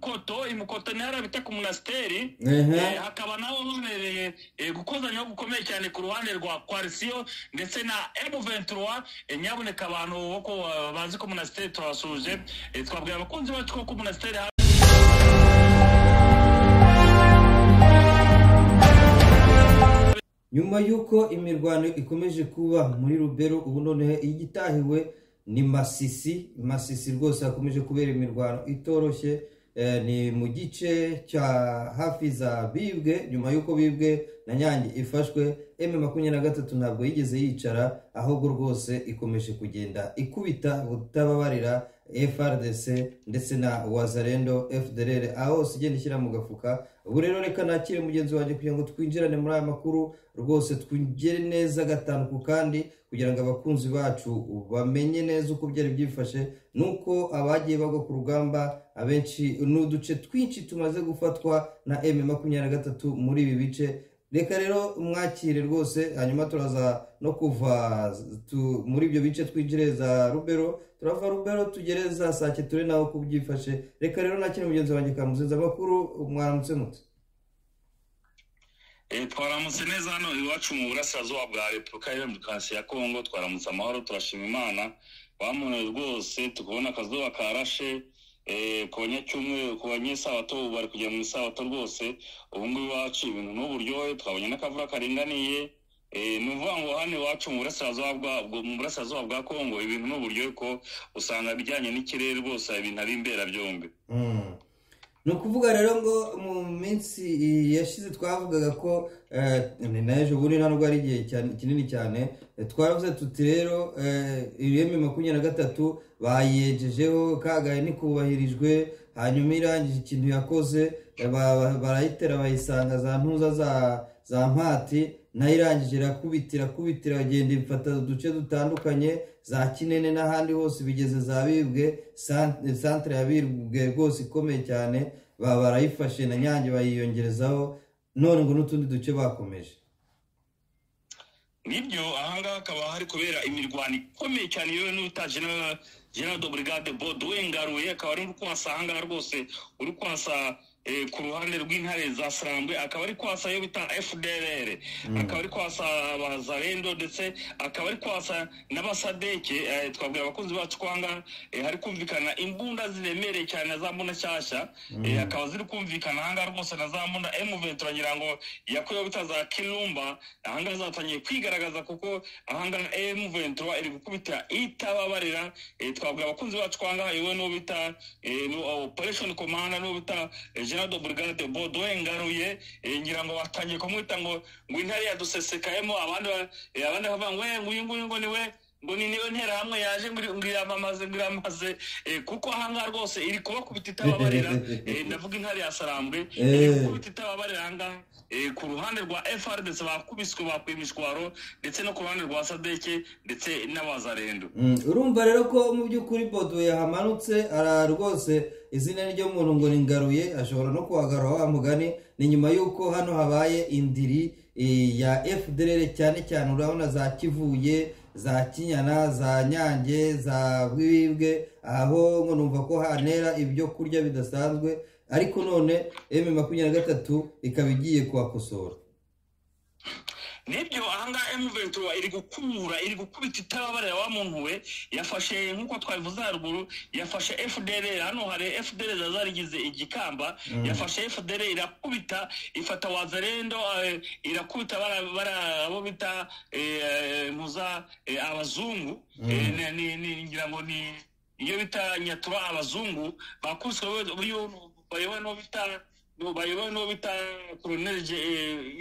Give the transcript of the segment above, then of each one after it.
koto imukoto ntara bita ku munasiteri Eh, hakaba naho habereye eh, gukozanyaho gukomeye cyane ku ruhande rwa kwarisiyo ndetse na M23 eh, nyaboneka abantu bo ku- bazi ko munasiteri twabasuje Eh, twabwira abakunzi bacu ko ku munasiteri nyuma y'uko imirwano ikomeje kuba muri rubero ubu noneho igitahiwe ni masisi masisi rwose hakomeje kubera imirwano itoroshye Eh, ni mu gice cya hafi za bibwe nyuma y'uko bibwe na nyange ifashwe emu makumyabiri na gatatu ntabwo yigeze yicara ahubwo rwose ikomeje kugenda ikubita butababarira frdc ndetse na wazarendo fdrr aho hose igenda ishyira mu gafuka ubu rero reka nakire mugenzi wanjye kugira ngo twinjirane muri aya makuru rwose twigere neza gatanu ku kandi kugira ngo abakunzi bacu bamenye neza uko byari byifashe nuko abagiye bagwa ku rugamba abenshi ni uduce twinshi tumaze gufatwa na m makumyabiri na gatatu muri ibi bice reka rero mwakire rwose hanyuma turaza no kuva tu- muri ibyo bice twinjire za rubero turava rubero tugere za sake ture nawe uko byifashe reka rero nakire mugenzi wanjye kamuzinza amakuru mwaramutse mutse E, twaramutse neza hano iwacu mu burasirazuba bwa repubulika ya demokarasi ya kongo twaramutse amahoro turashima imana bamunoye rwose tukabona akazuba karashe e, ku banyacyumweru ku banyesabato ubu bari kujya mu isabato rwose ubu ngubu iwacu ibintu n'uburyohe twabonye n'akavura karinganiye e, ni ukuvuga ngo hano iwacu mu burasirazuba bwa bwo- mu burasirazuba bwa kongo ibintu n'uburyohe ko usanga ibijyanye n'ikirere rwose ibintu ari imberabyombi Mm. ni ukuvuga rero ngo mu minsi yashize twavugaga ko eh, ni na ejo bundi ntabwo ari igihe cyane- kinini cyane eh, twaravuze tuti rero ireme makumyabiri na gatatu bayejejeho kagaye nikubahirijwe hanyuma irangije ikintu yakoze eh, ba- ba- barayitera bayisanga za ntuza za za mpati nayo irangije irakubita irakubita iragenda ifata uduce dutandukanye za kinene n'ahandi hose bigeze za bibwe Sant- santere ya bibwe rwose ikomeye cyane ba- barayifashe na nyange bayiyongerezaho none ngo n'utundi duce bakomeje nibyo ahangaha hakaba hari kubera imirwano ikomeye cyane yewe n'uta general general de brigade bodowe ngaruye akaba ari uri kuhasa ahangaha rwose uri kuhasa eh, ku ruhande rw'intare za sarambwe akaba ari kuhasa iyo bita fdrr akaba ari kuhasa abazarendo ndetse akaba ari kuhasa n'abasadeke eh, twabwira abakunzi bacu ko ahangaha eh, hari kumvikana imbunda ziremereye cyane na za mbunda nshyashya eh, akaba ziri kumvikana ahangaha rwose na za mbunda m20 ngira ngo yakuyeho bita za kirumba ahangaha zatangiye kwigaragaza kuko ahangaha M23 iri gukubita itababarira eh, twavuga abakunzi bacu kwangaha yewe n'uwo bita eh, n'uwo- operation commander n'uwo bita eh, general de brigade Baudouin Ngaruye eh, ngira ngo batangiye kumwita ngo ngo intare yadusesekayemo abandi ba- eh, abandi bavuga ngo "Eh, nguyu nguyu ngo niwe ngo ni niwe nterahamwe yaje ngo iri- ngo iramamaze ngo iramamaze eh, kuko ahangaha rwose iri kubakubita itababarira eh, ndavuga intare yasarambwe iri Eh. gukubita itababarira ahangaha Eh, ku ruhande rwa frdc bakubiswe bakwiye imishwaro ndetse no ku ruhande rwa sadeke ndetse n'abazarendo Mm, urumva rero ko mu by'ukuri bodo yahamanutse ara rwose izina ryo muntu ngo ni ngaruye ashobora no kuhagarura wa mugani ni nyuma y'uko hano habaye indiri eh, ya fdr cyane cyane urabona za kivuye za kinyana za nyange za bwibwe aho ngo numva ko hanera ibyo kurya bidasanzwe ariko none m makumyabiri na gatatu ikaba igiye kuhakosora nibyo ahangaha emuventura iri gukura iri gukubita itababarira wa muntu we yafashe nk'uko twabivuze haruguru yafashe fdr hano hari fdr zari zarigize igikamba yafashe fdr irakubita ifata wazarendo eh, irakubita bara- bara- abo bita eh, muza eh, abazungu Eh, ni- ni- ni- ngira ngo ni iyo bita nyatura abazungu bakubiswe bayobowe n'uwo bita n'ubu bayobowe n'uwo bita koroneri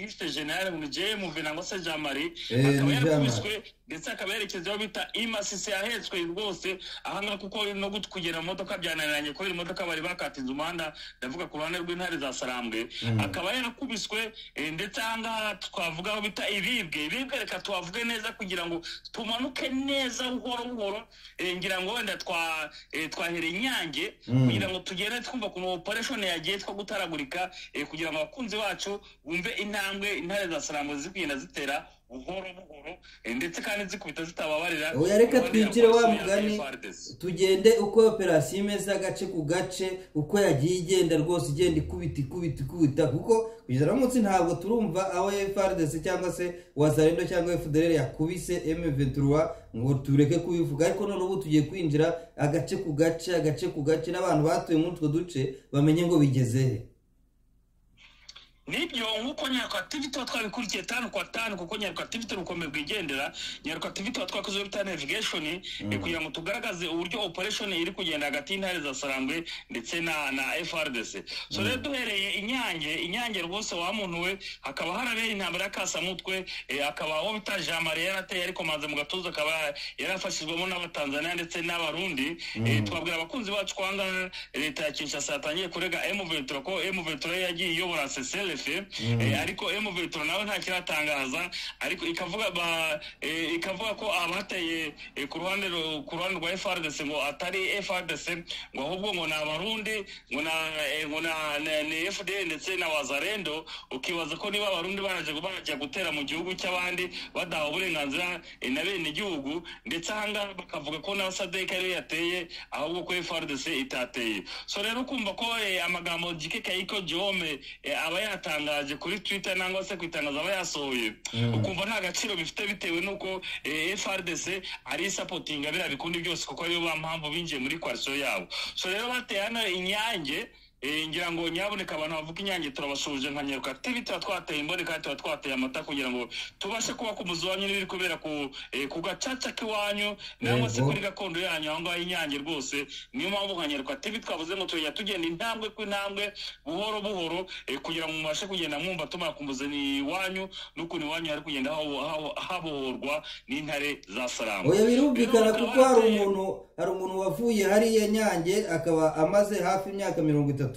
yise jenali mu gihe muvenango se jean marie Eh, akaba ni yarakubiswe ndetse akaba yerekeza aho bita imasisi ahetswe rwose ahangaha kuko no gut- kugera mu modoka byananiranye kubera imodoka bari bakatinze umuhanda ndavuga ku ruhande rw'intare za sarambwe akaba yarakubiswe eh, ndetse ahangaha twavuga aho bita iribwe iribwe reka tuhavuge neza kugira ngo tumanuke neza buhoro buhoro eh, ngira ngo wenda twa- eh, twahereye inyange Mm. kugira ngo tugere twumva ku ma operation yagiye two gutaragura afurika eh, kugira ngo abakunzi bacu bumve intambwe intare za sarangwa ziri kugenda zitera buhoro buhoro eh, ndetse kandi zikubita zitababarira Oya, reka barwanya twigire wa amakosa ya mugani. FARDC. tugende uko operasiyo imeze agace ku gace uko yagiye igenda rwose igenda ikubita ikubita ikubita kuko kugeza no munsi ntabwo turumva aho FRDC cyangwa se wazarendo cyangwa FDLR yakubise M23 ngo tureke kubivuga ariko none ubu tugiye kwinjira agace ku gace agace ku gace n'abantu batuye muri utwo duce bamenye ngo bigeze he nibyo nk'uko nyaruka tv tuba twabikurikiye tanu kwa tanu kuko nyaruka tv turi ubukombe bwigendera nyaruka tv tuba twakoze bita navigation eh, kugira ngo tugaragaze uburyo operation iri kugenda hagati y'intare za sarangwe ndetse na na frdc so rero duhereye inyange inyange rwose wa muntu we hakaba harabera intambara y'akasamutwe eh, akaba uwo bita jean marie yarateye ariko manze mu gatuza akaba yarafashijwemo n'abatanzaniya ndetse n'abarundi Eh, twabwira abakunzi bacu kwanga leta ya kinshasa yatangiye kurega m23 ko m23 yagiye iyobora cslf eh, ariko m23 nawe nta kiratangaza ariko ikavuga ba eh, ikavuga ko abateye eh, ku ruhande ru- ku ruhande rwa frdc ngo atari frdc ngo ahubwo ngo ni abarundi ngo na eh, ngo na na- ni fdl ndetse na wazarendo ukibaza ko niba abarundi baraje bajya gutera mu gihugu cy'abandi badahawe uburenganzira eh, na bene gihugu ndetse ahangaha bakavuga ko na sadek ariyo yateye ahubwo ko frdc itateye so rero ukumva ko eh, amagambo gike kayiko jome aba yatangaje kuri twitter nangwa se ku itangazo aba yasohoye ukumva nta gaciro bifite bitewe n'uko eh, frdc ari isapotinga biriya bikundi byose kuko ariyo ba mpamvu binjiye muri koalisiyo yabo so rero bateye hano inyange Eh, ngira ngo nyaboneka abantu bavuga inyange turabasuhuje nka nyaruka tv tuba twateye imboni kandi tuba twateye amata kugira ngo tubashe kuba ku muzi wanyu n'ibiri kubera ku eh, ku gacaca k'iwanyu nangwa se Yego. kuri gakondo yanyu aho ngaho inyange rwose niyo mpamvu nka nyaruka tv twavuze ngo tujya tugenda intambwe ku intambwe buhoro buhoro eh, kugira ngo mubashe kugenda mwumva tumara ku muzi ni iwanyu n'ukuntu iwanyu hari kugenda habo- habo- habohorwa n'intare za salamu oya birumvikana Rero kuko bakaba hari bateye- umuntu hari umuntu wavuye hariya nyange akaba amaze hafi imyaka mirongo itatu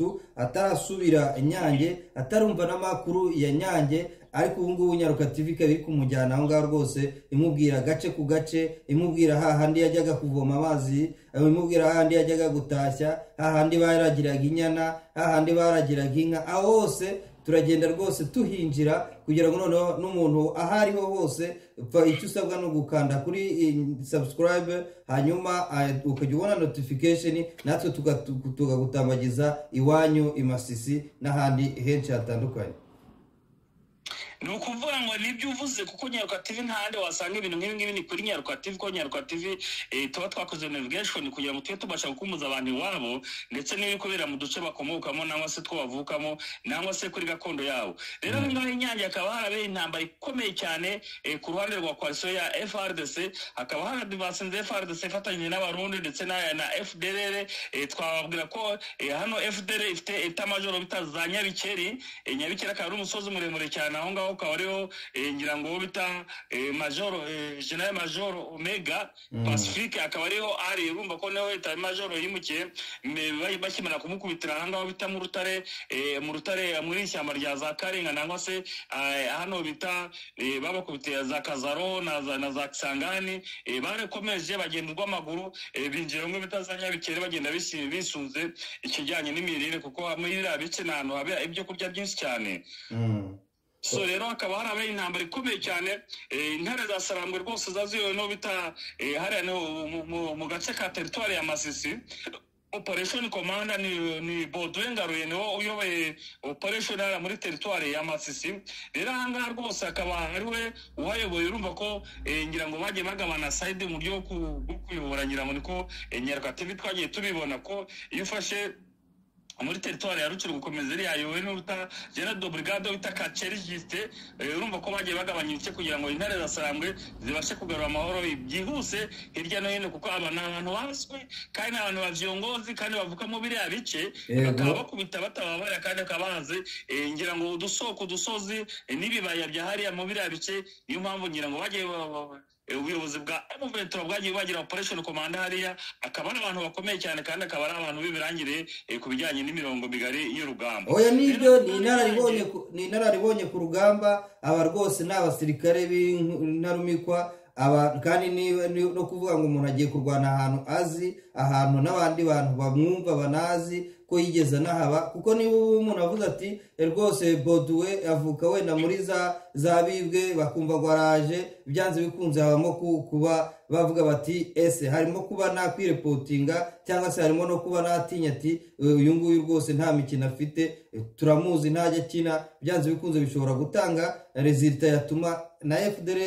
atarasubira nyange atarumva n'amakuru ya nyange ariko ubu ngubu nyaruka tv ikaba iri kumujyana aho ngaho rwose imubwira agace ku gace imubwira hahandi yajyaga kuvoma amazi imubwira hahandi yajyaga gutashya hahandi baragiraga inyana hahandi baragiraga inka aho hose turagenda rwose tuhinjira kugira ngo noneho n'umuntu aho ariho hose pfa icyo usabwa ni ugukanda kuri subscribe hanyuma eh, ukajya ubona notification natwe tuga- tu- tukagutambagiza iwanyu i masisi n'ahandi henshi hatandukanye ni ukuvuga ngo nibyo uvuze kuko nyaruka tv ntahandi wasanga ibintu nk'ibi ngibi ni kuri nyaruka tv kuko nyaruka tv eh, tuba twakoze navigation kugira ngo tujye tubasha gukumuza abantu iwabo ndetse n'ibiri kubera mu duce bakomokamo nangwa se two bavukamo nangwa se kuri gakondo yabo rero mm. ngaho inyange hakaba harabera intambara ikomeye cyane eh, ku ruhande rwa koalisiyo ya frdc hakaba haradivasinze frdc ifatanyije n'abarundi ndetse na, na fdrr eh, twababwira ko eh, hano fdr ifite etamajoro bita za nyabikeri eh, nyabikeri akaba ari umusozi muremure cyane aho ngaho ukaba ariho eh, ngira ngo uwo bita eh, majoro eh, general major omega pacifique akaba ariho ari urumva ko niho leta majoro yimukiye m- ba- bakimara kumukubitira aha ngaho bita mu rutare eh, mu rutare muri ishyamba rya za karinga nangwa se eh, hano bita eh, babakubitiye za kazaro na za, na za kisangani eh, barakomeje bagenda urw'amaguru eh, binjira bimwe bita za nyabikere bagenda bisi- bisunze ikijyanye n'imirire kuko muri biriya bice ni ahantu habera ibyo kurya byinshi cyane Mm. so rero hakaba harabaye intambara ikomeye cyane eh, intare za sarambwe rwose zaziwe no bita eh, hariya no mu- mu- mu gace ka teritwari ya masisi operation commander ni, ni Baudouin Ngaruye niwo uyoboye operation hariya muri teritwari ya masisi rero ahangaha rwose akaba ari we uhayoboye urumva ko eh, ngira ngo bagiye bagabana side mu buryo bwo ku- bwo kuyobora ngira ngo niko eh, nyaruka tv twagiye tubibona ko iyo ufashe muri teritwari ya rucuru gukomeza iriya yowe n'uruta jena do brigade wita kaceri jisite eh, urumva ko bagiye bagabanya ibice kugira ngo intare za sarambwe zibashe kugarura amahoro byihuse hirya no hino kuko aba ni abantu baswe kandi ni abantu bavyongozi kandi bavuka mu biriya bice Yego. bakaba bakubita batababarira kandi bakaba bazi eh, ngira ngo udusoko udusozi eh, n'ibibaya bya hariya mu biriya bice niyo mpamvu ngira ngo bagiye ba- ba- ba- eh, ubuyobozi bwa M23 bwagiye bagira operation command hariya akaba ari abantu bakomeye cyane kandi akaba ari abantu b'ibirangire eh, ku bijyanye n'imirongo migari y'urugamba oya nibyo ni inararibonye ku- ni inararibonye ku rugamba aba rwose ni abasirikare b'intarumikwa aba kandi ni- ni- no kuvuga ngo umuntu agiye kurwana ahantu azi ahantu n'abandi bantu bamwumva banazi ko yigeze anahaba kuko niba umuntu avuze ati rwose boduwe avuka wenda muri za za bibwe bakumva gwaraje byanze bikunze habamo ku- kuba bavuga bati ese harimo kuba nakwirepotinga cyangwa se harimo no kuba natinya ati uyu nguyu rwose nta mikino afite turamuzi ntajya akina byanze bikunze bishobora gutanga rezilita yatuma na fdr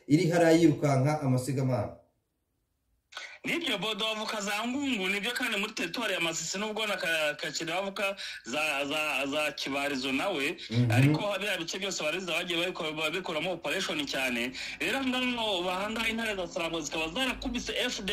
iri hariya yirukanka amasigamana nibyo bodo bavuka za ngungu nibyo kandi muri teritwari ya masisi nubwo na Ka- kakira bavuka za za za kibarizo nawe Mhm. ariko biriya bice byose bareza bagiye babikora- babikoramo opereshoni cyane rero ngano bahangaha intare za sarambo zikaba zarakubise fd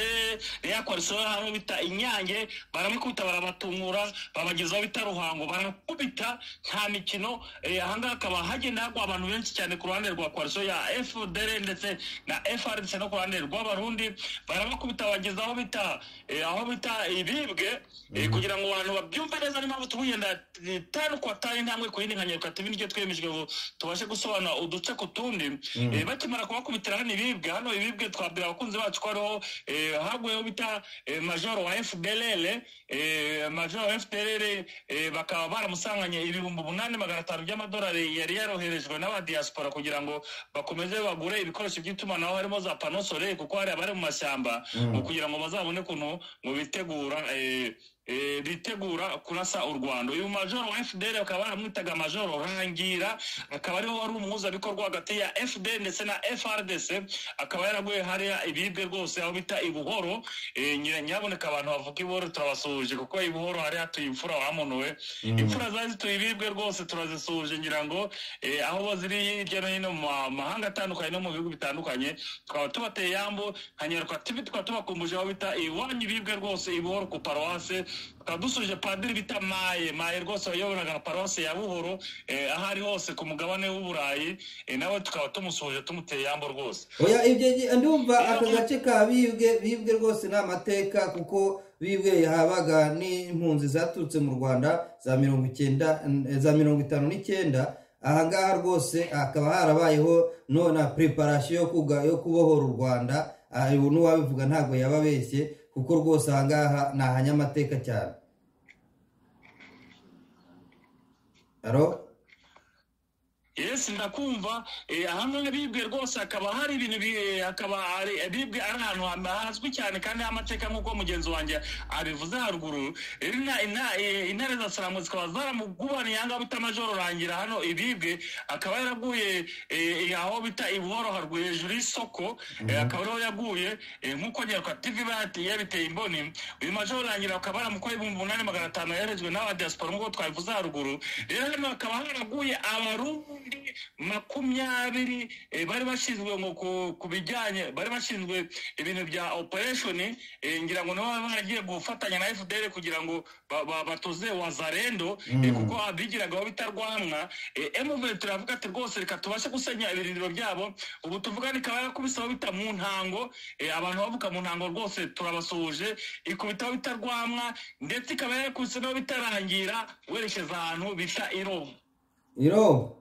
yakwarisiraho ahantu bita inyange baramukubita barabatungura babagezaho bita ruhango barakubita nta mikino eh, ahangaha hakaba hagenda hagwa abantu benshi cyane ku ruhande rwa koalisiyo ya fdr ndetse na fr ndetse no ku ruhande rw'abarundi barabakubita bageza aho bita eh, aho bita ibibwe eh, kugira ngo abantu babyumve neza niyo mpamvu tubugenda eh, tanu kwa tanu intambwe ku yindi nkanyarwanda tv nicyo twemejwe ngo tubashe gusobanura uduce ku tundi Eh, bakimara kubakubitira hano ibibwe hano ibibwe twabwira abakunzi bacu ko hariho eh, hagweho bita eh, majoro wa fdr eh, majoro wa fdr eh, bakaba baramusanganye ibihumbi umunani magana atanu by'amadolari yari yaroherejwe n'abadiyasipora kugira ngo bakomeze bagure ibikoresho by'itumanaho harimo za panosore kuko hari abari mu mashyamba ngo kugira ngo bazabone ukuntu ngo bitegura eh, eh, bitegura kurasa u rwanda uyu majoro wa fdr bakaba baramwitaga majoro rangira akaba ariho wari umuhuzabikorwa hagati ya fd ndetse na frdc akaba yaraguye hariya ibibwe rwose aho bita ibuhoro Eh, nyira- nyiraboneka abantu bavuga ibuhoro turabasuhuje kuko ibuhoro hariya tuye imfura wamunuwe imfura zari zituye ibibwe rwose turazisuhuje ngira ngo eh, aho ziri hirya no hino mu ma- mahanga atandukanye no mu bihugu bitandukanye tukaba tubateye yambo nka nyarwanda tv tukaba tubakumbuje aho bita iwanyu ibibwe rwose ibuhoro ku paruwase tukaba dusuje padiri bita maye maye rwose wayoboraga paruwase ya buhoro eh, aho ari hose ku mugabane w'uburayi eh, nawe tukaba tumusuhuje tumuteye yambo rwose oya ibyo ngi- ndumva aka gace ka bibwe bibwe rwose ni amateka kuko bibwe habaga n'impunzi zaturutse mu rwanda za mirongo icyenda za mirongo itanu n'icyenda aha ngaha rwose hakaba harabayeho no na preparation yo kuga- yo kubohora u rwanda aha, ubu n'uwabivuga ntabwo yaba abeshye kuko rwose aha ngaha ni ahanyamateka cyane aro yes ndakumva eh, ahangaha bibwe rwose hakaba hari ibintu bi- hakaba hari bibwe ari ahantu ha- hazwi cyane kandi amateka nk'uko mugenzi wanjye abivuze haruguru rero ina- ina- eh, intare za salamu zikaba zaramugubaniye ahangaha bita majoro rangira hano ibibwe akaba yaraguye eh, eh, aho bita ibuhoro haruguru hejuru y'isoko eh, akaba ariho yaguye eh, nk'uko nyarwa tv bati yabiteye imboni uyu majoro rangira akaba yaramukoye ibihumbi umunani magana atanu yoherejwe n'abadiyasipora nk'uko twabivuze haruguru rero hano hakaba haraguye abarundi makumyabiri eh, bari bashinzwe ngo ku- ku bijyanye bari bashinzwe ibintu bya opereshoni ngira ngo nabo baragiye gufatanya na fdr kugira ngo ba- ba- batoze wazarendo eh, kuko abigiragaho bitarwanwa emuve turavuga ati rwose reka tubashe gusenya ibirindiro byabo ubu tuvuga nikaba yakubisaho bita mu ntango eh, abantu bavuka mu ntango rwose turabasuhuje ikubitaho bita rwamwa ndetse ikaba yakubise naho bitarangira werekeza ahantu bita irobo irobo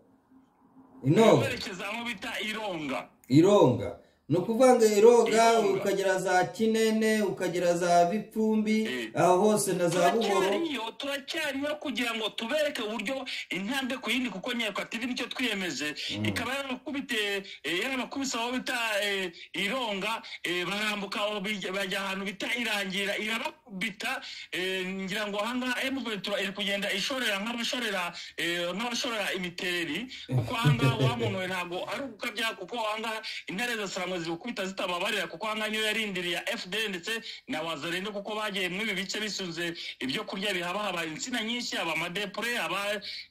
inobo werekeza aho bita ironga ironga ni ukuvuga ngo iroga Ironga. ukagera za kinene ukagera za bipfumbi Eh. aho hose na za buhoro turacyariyo turacyariyo kugira ngo tubereke uburyo intambwe ku yindi kuko nyereka tv nicyo twiyemeje ikaba yarakubite eh, yarabakubise aho bita eh, ironga eh, barambuka aho bij- bajya ahantu bita irangira irabakubita eh, ngira ngo ahangaha emuventura iri kugenda ishorera nk'abashorera eh, nk'abashorera imitereri kuko ahangaha wamunuwe ntabwo ari ugukabya kuko ahangaha intare za sarango zigukubita zitababarira kuko ahangaha niyo yarindiriye fdr ndetse na wazarinde kuko bagiye muri ibi bice bisunze ibyo kurya bihaba haba insina nyinshi haba amadepure haba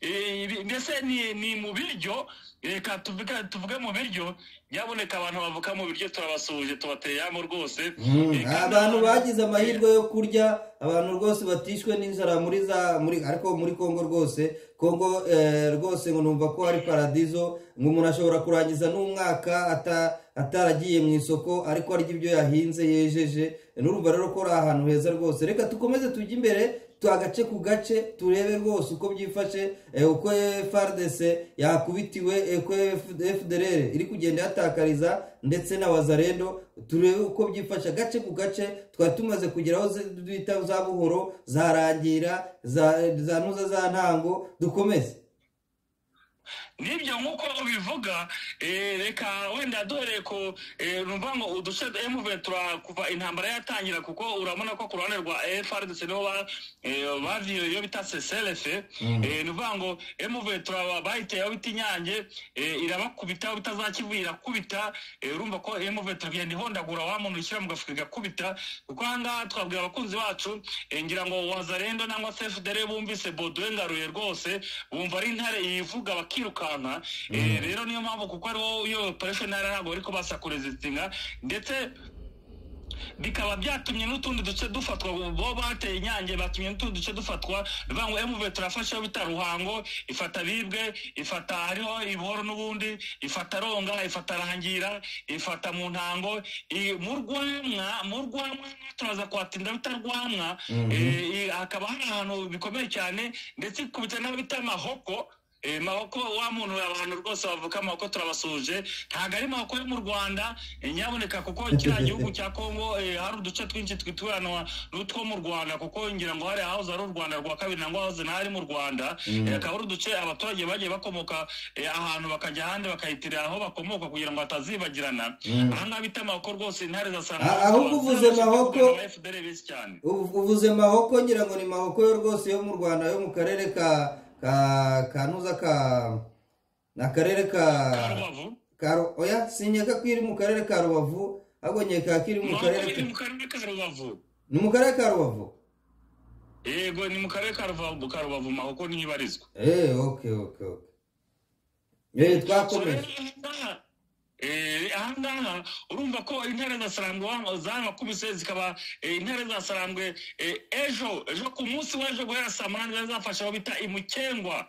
eh, ibi- mbese ni, ni mu biryo reka tuvuge tuvuge mu biryo nyaboneka abantu bavuka mu biryo turabasuhuje tubateye yamo rwose Mm, Eh, kandi abantu bagize amahirwe yo kurya abantu rwose batishwe n'inzara muri za muri ariko muri kongo rwose kongo eh, rwose ngo numva ko hari paradizo ngo umuntu ashobora kurangiza n'umwaka ata- ataragiye mu isoko ariko arya ibyo yahinze yejeje nurumva rero ko ari ahantu heza rwose reka dukomeze tujye imbere twagace ku gace turebe rwose uko byifashe eh, uko FARDC yakubitiwe eh, uko FDLR iri kugenda yatakariza ndetse na wazarendo turebe uko byifashe gace ku gace twari tumaze kugeraho ze- bita za buhoro za rangira za za nuza za ntango dukomeze n'ibyo nk'uko ubivuga eh, reka wenda dore ko eh, numva ngo uduce M23 kuva intambara yatangira kuko urabona ko ku ruhande rwa FARDC niho ba- eh, baviye iyo bita CCLF eh, ni ukuvuga ngo M23 bayiteye aho bita inyange eh, irabakubita aho bitazakivura irakubita eh, urumva ko M23 igenda ihondagura wa muntu ushyira mu gafuka igakubita kuko aha ngaha twabwira abakunzi bacu eh, ngira ngo wazarendo nangwa se FDR bumvise Baudouin Ngaruye rwose bumva ari intare yivuga bakirukanka eh, rero niyo mpamvu kuko ari wowe iyo operation ntara ntabwo bariko basakurezitinga ndetse bikaba byatumye n'utundi duce dufatwa bo bateye inyange batumye n'utundi duce dufatwa bivuga ngo emuve turafashe aho bita ruhango ifata bibwe ifata hariho ibuhoro n'ubundi ifata ronga ifata rangira ifata mu ntango i- mu rwamwa mu rwamwa turaza kwatinda bita rwamwa Mhm. eh, i- hakaba hari ahantu bikomeye cyane ndetse ikubita n'aho bita mahoko Eh, mahoko wa muntu abantu rwose bavuka amahoko turabasuhuje ntabwo ari mahoko yo mu rwanda eh, nyaboneka kuko kiriya gihugu cya kongo eh, hari uduce twinshi twituranwa n'utwo mu rwanda kuko ngira ngo hari ahahoze ari u rwanda rwa kabiri nangwa ahahoze ntari mu rwanda Eh, akaba ari uduce abaturage bagiye bakomoka eh, ahantu bakajya ahandi bakayitirira aho bakomoka kugira ngo batazibagirana ahangaha bita amahoko rwose intare Ah, zasanga ahubwo uvuze mahoko- fdr bisi cyane Ubu- uvuze mahoko ngira ngo ni mahoko yo rwose yo mu rwanda yo mu karere ka ka ka nuza ka ni akarere ka ka rubavu ka Ru- oya sinyeka ko iri mu karere ka rubavu ahubwo nyeka ko iri mu mahoko karere iri mu ka- karere ka rubavu ni mu karere ka rubavu yego ni mu karere ka rubavu ka rubavu mahoko niho ibarizwa eee oke oke oke eee twakomeje Eh, ahangaha urumva ko intare za sarambwe wa- zanakubise zikaba eh, intare za sarambwe eh, ejo ejo ku munsi w'ejo guhera saa munani zari zafashe aho bita imukengwa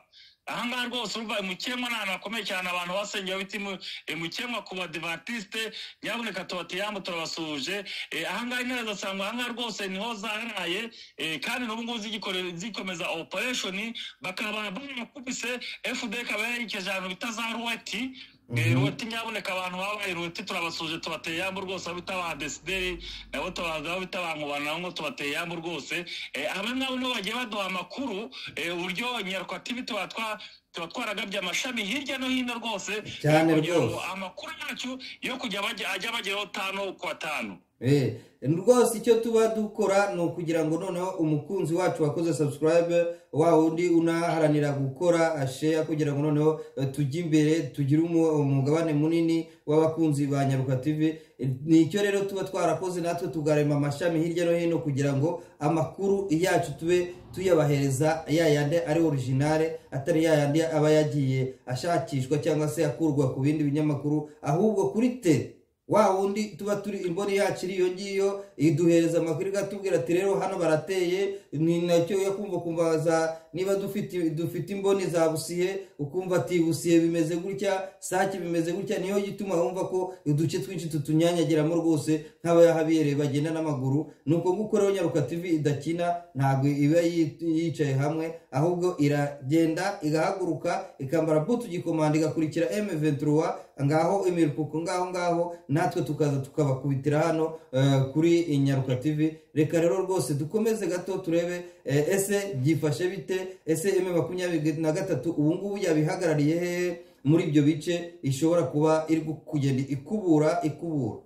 ahangaha rwose urumva imukengwa ni ahantu hakomeye cyane abantu basengera bita imu- imukengwa ku badivatiste nyaboneka tubatiyambu turabasuhuje Eh, ahangaha intare za sarambwe ahangaha rwose niho zaraye eh, kandi n'ubu ngubu zigikore- zikomeza opereshoni bakaba barakubise fd ikaba yarayikeje ahantu bita za ruwati Eh, ruwati nyaboneka abantu babaye ruwati turabasuje tubateye yambu rwose aho bita ba desideri nabo tubazi aho bita ba nkubana nabo ngo tubateye yambu rwose Eh, aba ngabo nibo bagiye baduha amakuru eh, uburyo nyarwa tv tuba twa- tuba twaragabye amashami hirya no hino rwose Cyane eh, kugira ngo rwose. amakuru yacu yo kujya bajya- ajya bageraho tano ku batanu Eh, rwose icyo tuba dukora ni ukugira ngo noneho umukunzi wacu wakoze subscribe wa wundi unaharanira gukora share kugira ngo noneho eh, tujye imbere tugire umu- umugabane munini w'abakunzi ba nyaruka tv Eh, nicyo rero tuba twarakoze natwe tugarema amashami hirya no hino kugira ngo amakuru yacu tube tuyabahereza yayandi ari originale atari yayandi aba yagiye ashakishwa cyangwa se akurwa ku bindi binyamakuru ahubwo kuri tere wa wundi tuba turi imboni yacu iri iyo ngiyo iduhereza amakuru igatubwira ati rero hano barateye ni nacyo yo kumva ukumva za niba dufite dufite imboni za busiye ukumva ati busiye bimeze gutya sake bimeze gutya niyo gituma wumva ko uduce twinshi tutunyanyagiramo rwose nk'abayahabere bagenda n'amaguru ni uko nguko rero nyaruka tv idakina ntabwo iba yi- yicaye hamwe ahubwo iragenda igahaguruka ikambara butu gikomanda igakurikira M23 ngaho imirupuko ngaho ngaho natwe tukaza tukabakubitira hano eh, kuri Nyaruka TV reka rero rwose dukomeze gato turebe eh, ese byifashe bite ese M makumyabiri na gatatu ubu ngubu yabihagarariye hehe muri ibyo bice ishobora kuba iri kugenda ikubura ikubura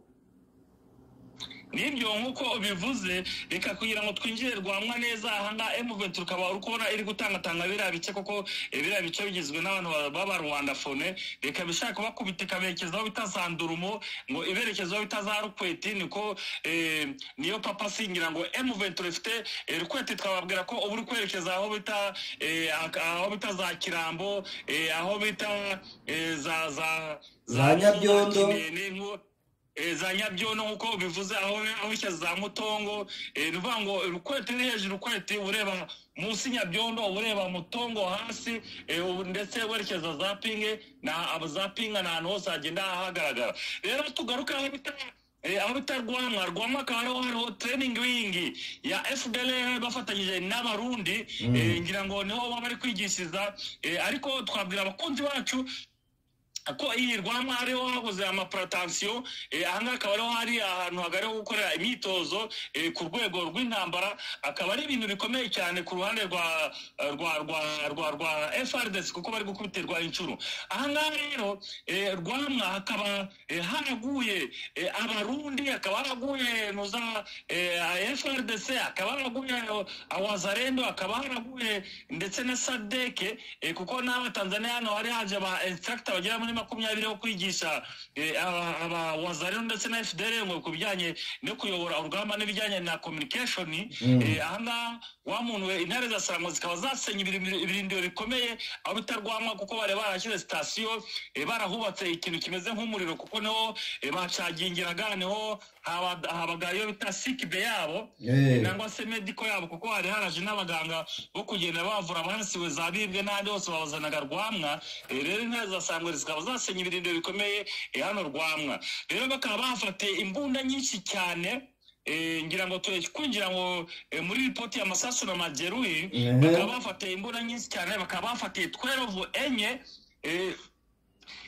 n'ibyo nk'uko ubivuze reka kugira ngo twinjire rwamwa neza ahangaha emuventi ukaba uri kubona iri gutangatanga biriya bice kuko eh, biriya bice bigizwe n'abantu ba- b'aba rwandafone reka bishaka bakubita ikaberekeza aho bita za ndurumo ngo iberekeza aho bita za rukweti niko eh, niyo papa asingira ngo emuventi ifite eh, rukweti twababwira ko uba uri kwerekeza aho bita eh, ak- aho bita za kirambo eh, aho bita eh, za za Za Nyabyondo. Kinene, nko- Eh, za nyabyono nk'uko bivuze aho aho ishya za mutongo eh, ni ukuvuga ngo rukwete iri hejuru ukwete uba ureba munsi nyabyondo uba ureba mutongo hasi eh, ubu ndetse werekeza za pinge na abo za pinga ni ahantu hose hagenda hagaragara rero tugaruke aho bita aho bita rwamwa rwamwa akaba ariho hariho tereyiningi wingi ya fdr bafatanyije n'abarundi eh, ngira ngo niho baba bari kwigishiriza eh, ariko twabwira abakunzi bacu ko iyi rwamwa hariho habuze amaparatansiyo ahangaha akaba ariho hari ahantu hagari ho gukorera imyitozo eh, ku rwego rw'intambara akaba ari ibintu bikomeye cyane ku ruhande rwa rwa rwa rwa rwa FRDC kuko bari gukubiterwa inshuro ahangaha rero eh, rwamwa hakaba eh, haraguye eh, abarundi hakaba haraguye nuza eh, FRDC hakaba haraguye awazarendo hakaba haraguye ndetse na sadeke eh, kuko n'abatanzaniya hano hari haje aba instructor bagera muri makumyabiri bo kwigisha eh, aba- aba wazarero ndetse na fdr ngo ku bijyanye no kuyobora urugamba n'ibijyanye na communication Mm. eh, ahangaha wa muntu we intare za sarango zikaba zasenya ibiri- ibirindiro bikomeye aho bitarwamwa kuko bari barashyize sitasiyo eh, barahubatse ikintu kimeze nk'umuriro kuko niho eh, bacagingiraga niho haba- habaga iyo bita sikibe yabo Eh, nangwa se mediko yabo kuko hari haraje n'abaganga bo kugenda bavura abansiwe zabibwe n'ahandi hose babazanaga rwamwa Eh, rero intare za sangwe zikaba zasenya ibirindiro bikomeye eh, hano rwamwa rero bakaba bafate imbunda nyinshi cyane eh, ngira ngo twe kwinjira ngo eh, muri ripoti ya masasu na majeruhi Mhm. bakaba bafatiye imbunda nyinshi cyane bakaba bafatiye twerovu enye eh,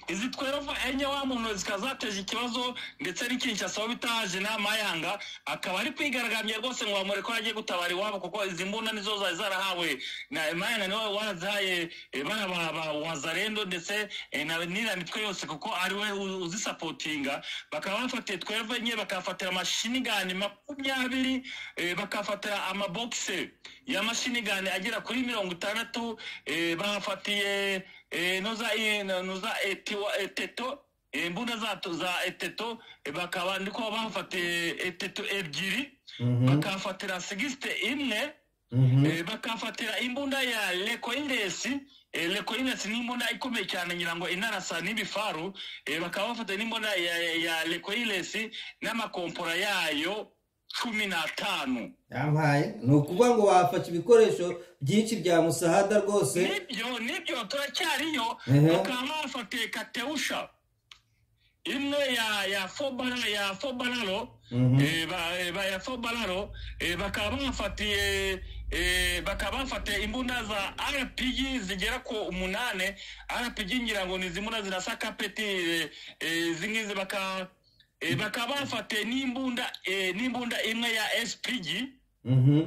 izi twerovu enye wa muntu zikaba zateje ikibazo ndetse n'ikinshasa aho bita jenera mayanga akaba ari kwigaragambya rwose ngo bamure ko yagiye gutabara iwabo kuko izi mbunda nizo zari zarahawe na mayanga niwe warazihaye eh, bana ba ba wazarendo ndetse eh, na n'iriya mitwe yose kuko ari we u- uzisapotinga bakaba bafatiye twerovu enye bakafatira amashinigani makumyabiri eh, bakafatira amabogise y'amashinigani agera kuri mirongo itandatu eh, bahafatiye eh, noza eh, noza eh, tiwa- eh, teto eh, imbunda zato za eteto eh, bakaba ndiko bahafatiye eteto ebyiri mhm, bakahafatira sigisite imwe mhm, Eh, bakafatira imbunda ya lekoinesi Eh, lekoinesi ni imbunda ikomeye cyane ngira ngo inarasa n'ibifaru Eh, bakaba bafata n'imbunda ya, ya, ya lekoinesi n'amakompora yayo cumi n'atanu yampaye ni ukuvuga ngo wafata ibikoresho byinshi bya musahada rwose nibyo nibyo turacyariyo Mhm. bakaba bafatiye kateusha imwe ya ya fobara ya fobararo Mhm, Eh, ba- eh, ba- ya fobararo eh, bakaba bafatiye eh, bakaba bafatiye imbunda za rpg zigera ku umunane rpg ngira ngo ni zimbunda zirasa kapeti eh, eh, izi ngizi baka eh, bakaba bafatiye n'imbunda eh, n'imbunda imwe ya spg mhm.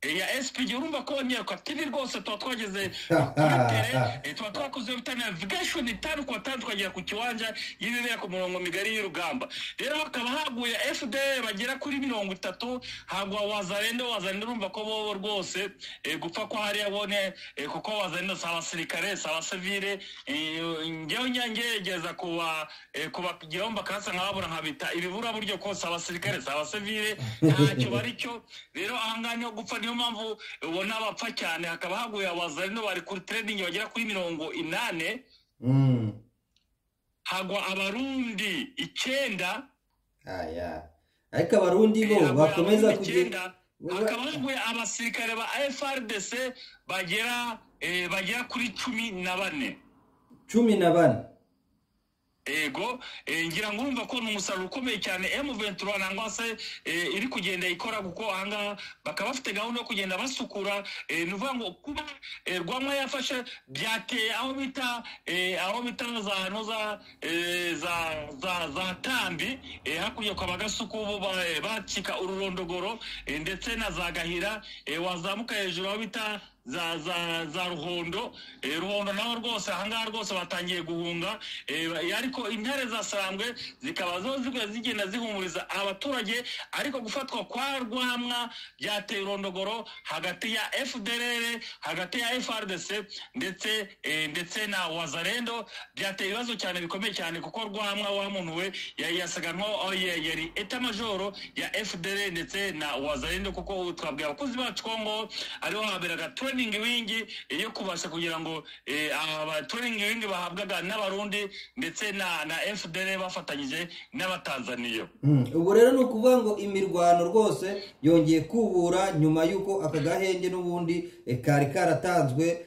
Eh, ya spg urumva ko nyiruka tv rwose tuba twageze kubatere eh, tuba twakoze bitanavugasho ni tanu kwa tanu tukagera ku kiwanja y'ibibera ku murongo migari y'urugamba rero hakaba haguye fdr bagera kuri mirongo itatu hagwa wazarendo wazarendo urumva ko bobo rwose eh, gupfa kwa hariya bone eh, kuko wazarendo si abasirikare si abasivire eh, ngewe nyangerageza kuba eh, kubagiraho bakansa nkababura nkabita ibibura buryo ko si abasirikare si abasivire ntacyo bari cyo rero ahangaha niho gupfa niyo mpamvu ubona bapfa cyane hakaba haguye abazarino bari kuri tereningi bagera kuri mirongo inani Mm, hagwa abarundi icyenda aya. ariko abarundi bo eh, hagwa bakomeza abarundi kugenda icyenda, hakaba haguye abasirikare ba frdc bagera eh, bagera kuri cumi na bane cumi na bane ego eh, ngira ngo urumva ko ni umusaruro ukomeye cyane M23 nangwa se eh, iri kugenda ikora kuko ahangaha bakaba bafite gahunda yo kugenda basukura eh, ni ukuvuga ngo kuba eh, rwamwa yafashe byateye aho bita eh, aho bita za no za eh, za za za tambi eh, hakurya kwa bagasuku bo ba- eh, bacika ururondogoro eh, ndetse na za gahira eh, wazamuka hejuru aho bita za za za ruhondo eh, ruhondo naho rwose ahangaha rwose batangiye guhunga eh, ba- ariko intare za sarambwe zikaba zo zigwa zigenda zihumuriza abaturage ariko gufatwa kwa rwamwa byateye urondogoro hagati ya fdr hagati ya frdc ndetse eh, ndetse na wazarendo byateye ibibazo cyane bikomeye cyane kuko rwamwa wamunuwe yasaga nkaho eh, yari etamajoro ya fdr ndetse na wazarendo kuko twabwira abakozi bacu ko ngo ariho haberaga 20 tureyiningi wingi yo kubasha kugira ngo abatureyiningi wingi bahabwaga n'abarundi ndetse na na fdr bafatanyije n'abatanzaniya ubwo rero ni ukuvuga ngo imirwano rwose yongeye kubura nyuma y'uko aka gahenge n'ubundi kari karatanzwe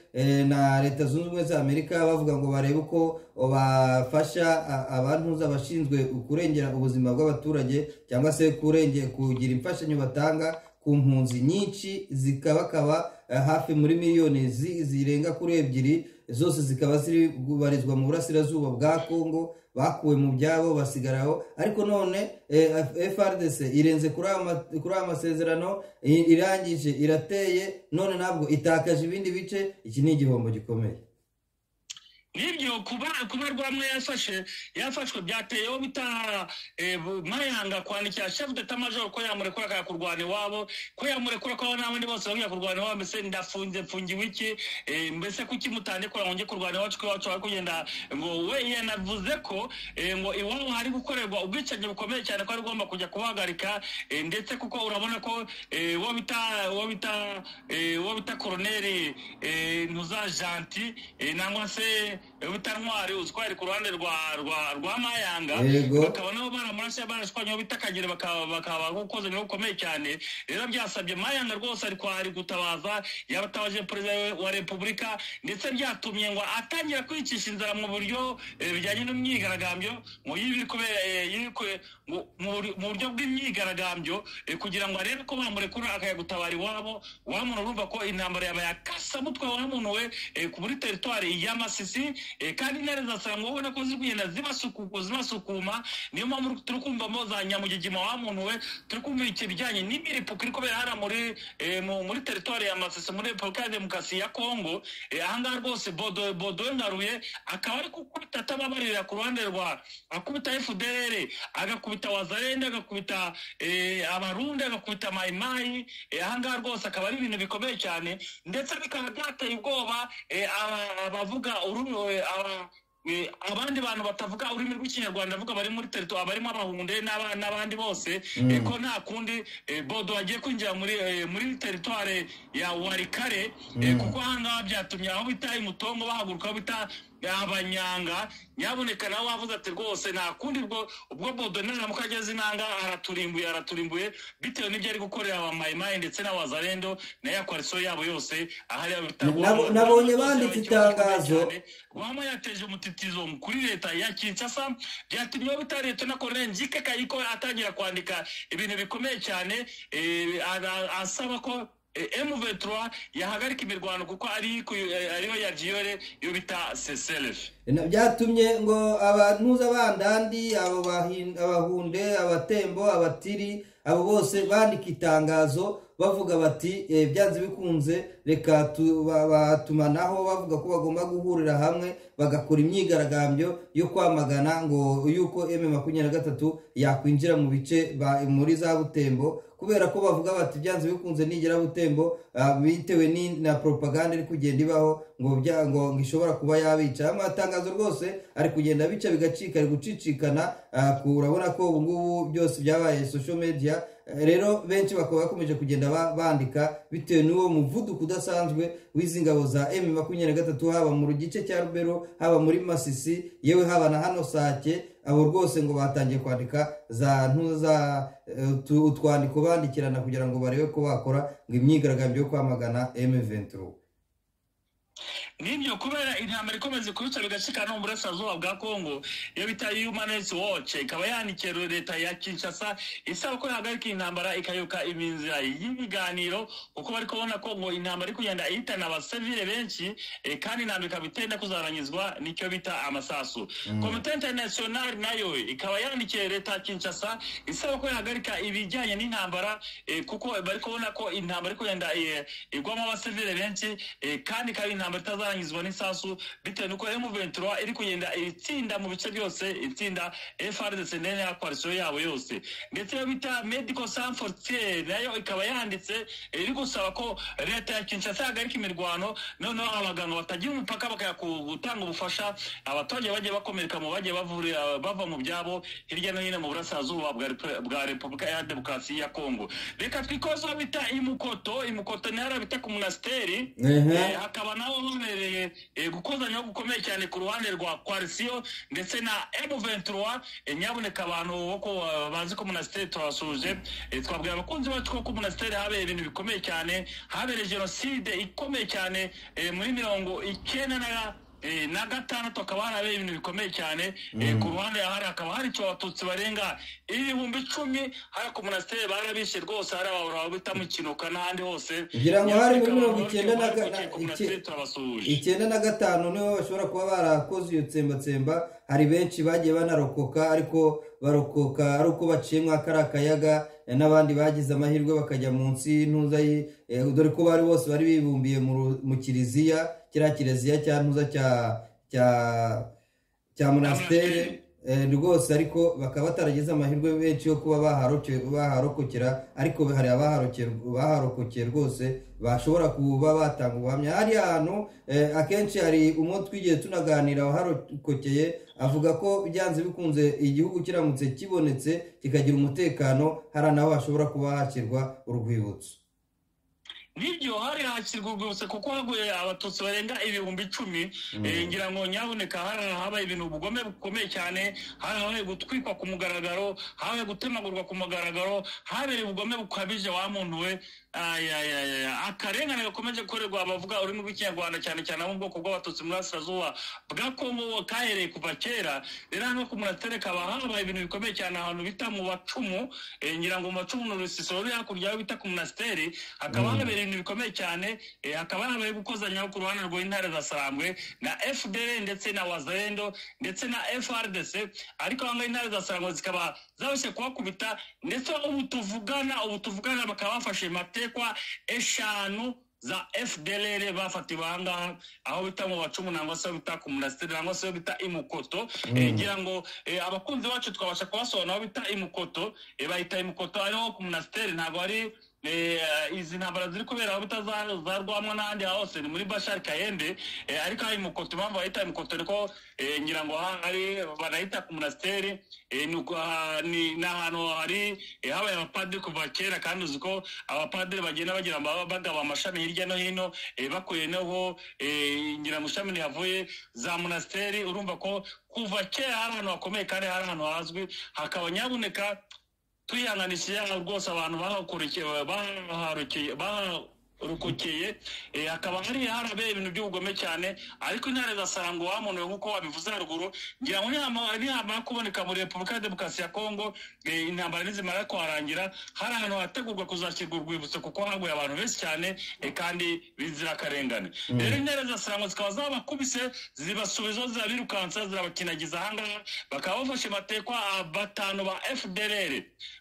na leta zunze ubumwe za amerika bavuga ngo barebe uko bafasha abantu bashinzwe kurengera ubuzima bw'abaturage cyangwa se kurengera kugira imfashanyo batanga ku mpunzi nyinshi zikabakaba hafi muri miliyoni zirenga kuri ebyiri zose zikaba zibarizwa mu burasirazuba bwa kongo bakuwe mu byabo basigaraho ariko none FRDC irenze kuri aya masezerano irangije irateye none ntabwo itakaje ibindi bice iki ni igihombo gikomeye nibyo kuba kuba rwamwe yafashe yafashwe byateyeho bitaha mayanga kwandikira chef de major ko yamurekura akajya kurwana iwabo ko yamurekura ko n'abandi bose bakajya kurwana iwabo mbese ndafunze mfungiwe iki mbese kuki mutandikura ngo njye kurwana iwacu iwacu bari kugenda ngo we yanavuze ko ngo iwabo hari gukorerwa ubwicanyi bukomeye cyane ko ari ugomba kujya kubahagarika ndetse kuko urabona ko uwo bita uwo bita uwo bita koroneri ntuza janti nangwa se bita ntwari uzwari ku ruhande rwa rwa rwa mayanga bakaba nabo baramurashe barashwanye bita kagere bakaba bakaba gukoze niwo ukomeye cyane rero byasabye mayanga rwose ari kwari gutabaza yabatabaje perezida wa repubulika ndetse byatumye ngo atangira kwicisha inzara mu buryo bijyanye n'imyigaragambyo ngo yibiri kubera mu buryo bw'imyigaragambyo kugira ngo arebe ko bamurekura akajya gutabara iwabo wa muntu urumva ko intambara yaba yakasamutwe wa muntu we kuri teritwari y'amasisi kandi intare zasanga ubona ko ziri kugenda zibasukuma niyo mpamvu turi kumvamo za nyamugigima wa muntu we turi kumva ikibijyanye n'imiripuko iri kubera hariya muri muri teritwari ya masisi muri repubulika ya demokarasi ya kongo ahangaha rwose bodo ngaruye akaba ari gukubita atababarira ku ruhande rwa akubita fdr agakubita wazarende agakubita abarundi agakubita mayimayi ahangaha rwose akaba ari ibintu bikomeye cyane ndetse bikaba byateye ubwoba abavuga ururimi abandi bantu batavuga ururimi rw'ikinyarwanda avuga bari muri teritwari barimo abahunde n'abandi bose ko nta kundi bodo bagiye kwinjira muri teritwari ya warikare kuko ahangaha byatumye aho bita imutongo bahaguruka aho bita abanyanga nyaboneka nawe wavuze ati rwose nta kundi ubwo ubwo bodo naramuka ageze inanga araturimbuye araturimbuye bitewe n'ibyo ari gukorera abamayimayi ndetse n'abazarendo na ya kwarisiyo yabo yose ahari nabonye banditse itangazo rwama yateje umutitizo kuri leta ya kinshasa byatumye bita leta na koroneri njikekaye ko atangira kwandika ibintu bikomeye cyane asaba ko M23 yahagarika imirwano kuko ari ariyo ya Diore yo bita CCLF byatumye ngo abantuza bandandi abo abahunde abatembo abatiri abo bose bandika itangazo bavuga bati byanze bikunze reka batumanaho bavuga ko bagomba guhurira hamwe bagakora imyigaragambyo yo kwamagana ngo yuko m makumyabiri na gatatu yakwinjira mu bice muri za butembo kubera ko bavuga bati byanze bikunze nigera butembo bitewe na propaganda iri kugenda ibaho ngo ngo ishobora kuba yabica amatangazo rwose ari kugenda abica bigacika ari gucicikana urabona ko ubu ngubu byose byabaye social media rero benshi bakaba bakomeje kugenda bandika bitewe n'uwo muvuduko udasanzwe w'izi ngabo za emu makumyabiri na gatatu haba mu gice cya rubero haba muri masisi yewe haba na hano sake abo rwose ngo batangiye kwandika za ntuza utwandiko bandikirana kugira ngo barebe ko bakora ngo imyigaragambyo yo kwamagana emu venturo nibyo kubera intambara ikomeza kubica bigacika no mu burasirazuba bwa kongo iyo bita human rights watch ikaba yandikiye leta ya kinshasa isaba ko yahagarika intambara ikayoka iminzira y'ibiganiro kuko bari kubona ko ngo intambara iri kugenda ihitana abasivile benshi kandi intambara ikaba itenda kuzarangizwa nicyo bita amasasu komite international nayo ikaba yandikiye leta ya kinshasa isaba ko yahagarika ibijyanye n'intambara kuko bari kubona ko intambara iri kugenda igwamo abasivile benshi kandi ikaba intambara itazara izarangizwa n'isasu bitewe n'uko M23 iri kugenda itsinda mu bice byose itsinda FRDC ndetse na coalition yabo yose ndetse iyo bita Medical Sans Frontières nayo ikaba yanditse iri gusaba ko leta ya Kinshasa yahagarika imirwano noneho abaganga batagira umupaka bakajya gutanga ubufasha abaturage bagiye bakomereka mu bagiye bavurira bava mu byabo hirya no hino mu burasirazuba bwa Repu- bwa Repubulika ya Demokarasi ya Kongo reka twikozeho bita imukoto imukoto ni hariya bita ku monasteri ehe Eh, hakaba naho habereye eh, gukozanyaho gukomeye cyane ku ruhande rwa coalition ndetse na M23 eh, nyabuneka abantu bo ku- eh, bazi ko monasteri twabasuje eh, twabwira abakunzi bacu ko ku monasteri habereye ibintu bikomeye cyane habereye jenoside ikomeye cyane eh, muri mirongo icyenda na Eh, na gatandatu hakaba harabaye ibintu bikomeye cyane Eh, ku ruhande hari hakaba hari icyo abatutsi barenga ibihumbi icumi hariya ku monasteri barabishe rwose hari abahora bitamo ikinoka n'ahandi hose Ngira ngo hari muri mirongo icyenda na ga- gatatu na- icy- icyenda na gatanu niho bashobora kuba barakoze iyo tsembatsemba hari benshi bagiye banarokoka ariko barokoka ari uko baciyemo kariya akayaga eh, n'abandi bagize amahirwe bakajya munsi y'intuza y'i- eh, dore ko bari bose bari bibumbiye mu ru- mu kiliziya kiriya kiliziya cya ntuza cya cya cya monastere Eh, rwose ariko bakaba batarageze amahirwe benshi yo kuba baharoke- baharokokera ariko hari abaharokera- baharokokeye rwose bashobora kuba batanga ubuhamya hariya hantu eh, akenshi hari umwe twigiye tunaganira waharokokeye avuga ko byanze bikunze igihugu kiramutse kibonetse kikagira umutekano hari naho hashobora kuba hashyirwa urwibutso nibyo hari hakirwa urwibutso kuko haguye abatutsi barenga ibihumbi icumi Eh, ngira ngo nyabuneka hari habaye ibintu ubugome bukomeye cyane hari habaye gutwikwa ku mugaragaro habaye gutemagurwa ku mugaragaro habereye ubugome bukabije wa muntu we Ay, ay, ay, ay. akarengane gakomeje gukorerwa abavuga ururimi rw'ikinyarwanda cyane cyane abo mu bwoko bw'abatutsi mu burasirazuba bwa kongo kahereye kuva kera rero hano ku munastere kaba habaye ibintu bikomeye cyane ahantu bita mu bacumu Eh, ngira ngo mu bacumu ni urusisiro ruri hakurya aho bita ku munasiteri hakaba habereye ibintu bikomeye cyane eh, hakaba habaye gukozanyaho ku ruhande rw'intare za sarambwe na fdr ndetse na wazarendo ndetse na frdc ariko aho ngaho intare za sarambwe zikaba zabashye kuhakubita ndetse ubu tuvugana ubu tuvugana bakaba bafashe matekwa eshanu za fdr bafatiwe ahangaha aho bita mu bacumu nangwa se aho bita ku munasiteri nangwa se aho bita imukoto Eh, ngira ngo eh, abakunzi bacu twabasha kubasobanura aho bita imukoto eh, bayita imukoto ariho ku munasiteri ntabwo ari Eh, izi ntambara ziri kubera aho bitazarwamwa n'ahandi hose ni muri bashari kayembe eh, ariko hari mukoto impamvu bahita mukoto ariko eh, ngira ngo aha hari banahita ku munasiteri eh, ni uko, ah, ni ni ahantu hari eh, habaye abapadiri kuva kera kandi uzi ko abapadiri bagenda bagira ama- bagaba amashami hirya no hino eh, bakuye noho eh, ngira ngo ishami ntihavuye za munasiteri urumva ko kuva kera hari ahantu hakomeye kandi hari ahantu hazwi hakaba nyabuneka twihanganisha rwose abantu bahakorokeye baharokeye baharokokeye eh, hakaba hari harabaye ibintu by'ubugome cyane ariko intare zasaranga uwamunuwe nk'uko wabivuze haruguru ngira ngo nihama- nihamara kuboneka muri repubulika ya demokarasi ya kongo eh, intambara nizimara kuharangira hari ahantu hategurwa kuzashyirwa urwibutso kuko haguye abantu benshi cyane eh, kandi b'inzirakarengane rero intare zasaranga zikaba zabakubise zibasubizaho zirabirukansa zirabakinagiza ahangaha bakaba bafashe matekwa ah, batanu ba fdr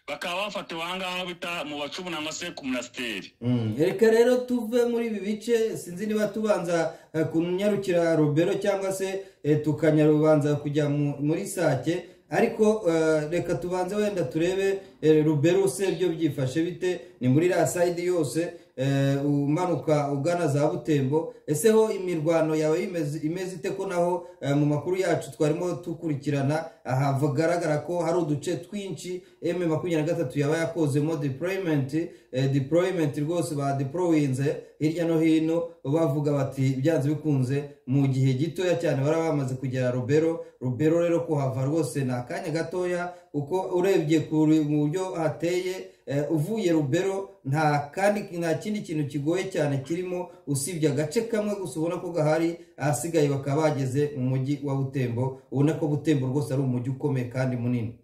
bakaba bafatiwe ahangaha bita mu bacumu nangwa se ku munasiteri Mm, reka rero tuve muri ibi bice sinzi niba tubanza eh, kunyarukira robero cyangwa se eh, tukanyarubanza kujya mu- muri sake ariko eh, reka tubanze wenda turebe eh, rubero se byo byifashe bite ni muri iriya sayidi yose eh, umanuka ugana za butembo ese ho imirwano yawe imeze- imeze ite ko naho eh, mu makuru yacu twarimo dukurikirana aha hagaragara ko hari uduce twinshi m makumyabiri na gatatu yaba yakozemo deployment eh, deployment rwose ba deployinze hirya no hino bavuga bati byanze bikunze mu gihe gitoya cyane bari bamaze kugera rubero rubero rero kuhava rwose ni akanya gatoya kuko urebye ku ru- mu buryo hateye eh, uvuye rubero nta kandi nta kindi kintu kigoye cyane kirimo usibye agace kamwe gusa ubona ko gahari ahasigaye bakaba bageze mu mujyi wa butembo ubona ko butembo rwose ari umujyi ukomeye kandi munini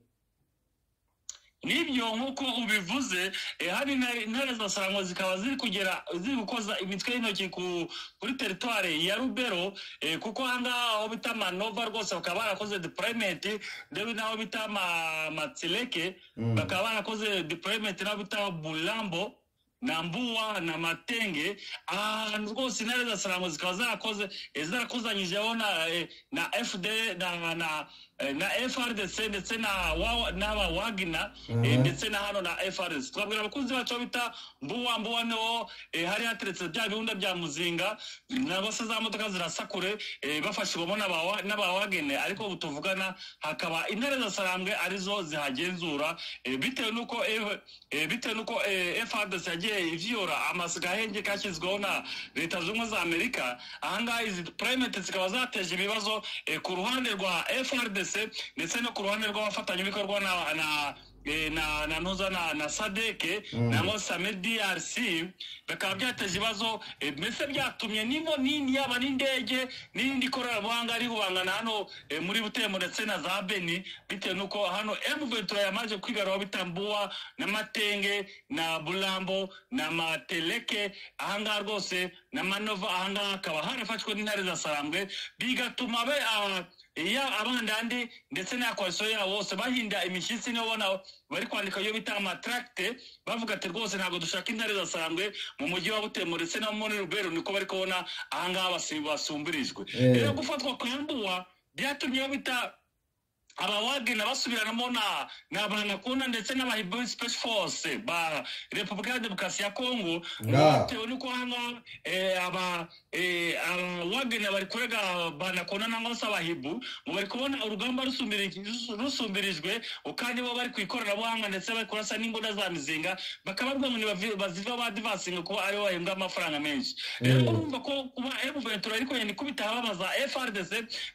n'ibyo nk'uko ubivuze eh, hari intare intare za sarangwa zikaba ziri kugera ziri gukoza imitwe y'intoki ku- kuri teritware ya rubero eh, kuko ahangaha aho bita manova rwose bakaba barakoze deployment ndebe n'aho bita ma- matsileke Mm. bakaba barakoze deployment n'aho bita bulambo na mbuwa na matenge ahantu rwose intare za saramu zikaba zarakoze eh, zarakozanyijeho na eh, na fd na na eh, na frdc ndetse na wa- n'aba wagina eh, Mhm. ndetse na hano na frdc twabwira abakunzi bacu aho bita mbuwa mbuwa niho eh, hari hateretse bya bihunda bya muzinga nabo se za modoka zirasakure eh, bafashijwemo n'aba- n'abawagene ariko ubu tuvugana hakaba intare za sarambwe arizo zihagenzura eh, bitewe n'uko eh, eh, bitewe n'uko eh, frdc yagiye iviyora amasiga ahenge kashyizweho na leta zunze ubumwe za amerika ahangaha izi purayimenti zikaba zateje ibibazo eh, ku ruhande rwa frdc ndetse no ku ruhande rw'abafatanyabikorwa na, na eh, na na ntuza na na sadeke Mm. nangwa same drc bikaba byateje ibibazo eh, mbese byatumye nimo nini yaba n'indege n'irindi koranabuhanga riri kubangana hano eh, muri butembo ndetse na za beni bitewe n'uko hano mventura yamaze kwigaruraho bitambuwa n'amatenge na bulambo na mateleke ahangaha rwose na manova ahangaha hakaba harafashwe n'intare za sarambwe bigatuma be ah, iya abandandi ndetse na koalisiyo yabo bose bahinda imishyitsi niyo ubona bari kwandika iyo bita amataragite bavuga ati rwose ntabwo dushaka intare zasambwe mu mujyi wa butembo ndetse no muri rubero niko bari kubona ahangaha basi- basumbirijwe Eh. rero gufatwa kwa mbuwa byatumye iyo bita abawagena basubiranamo na na banakunda ndetse n'abahibu special force ba repubulika ya demokarasi ya kongo Nga. bitewe n'uko hano eh, aba eh, abawagena bari kurega banakunda nangwa se abahibu ngo bari kubona urugamba rusumbiri- rusu- rusumbirijwe kandi bo bari ku ikoranabuhanga ndetse bari kurasa n'imbunda za mizinga bakababwira ngo nibavi- baziva badivasinga kuba aribo bahembwa amafaranga menshi rero Mm. urumva ko kuba emuventura ariko yenda ikubita ababaza frdc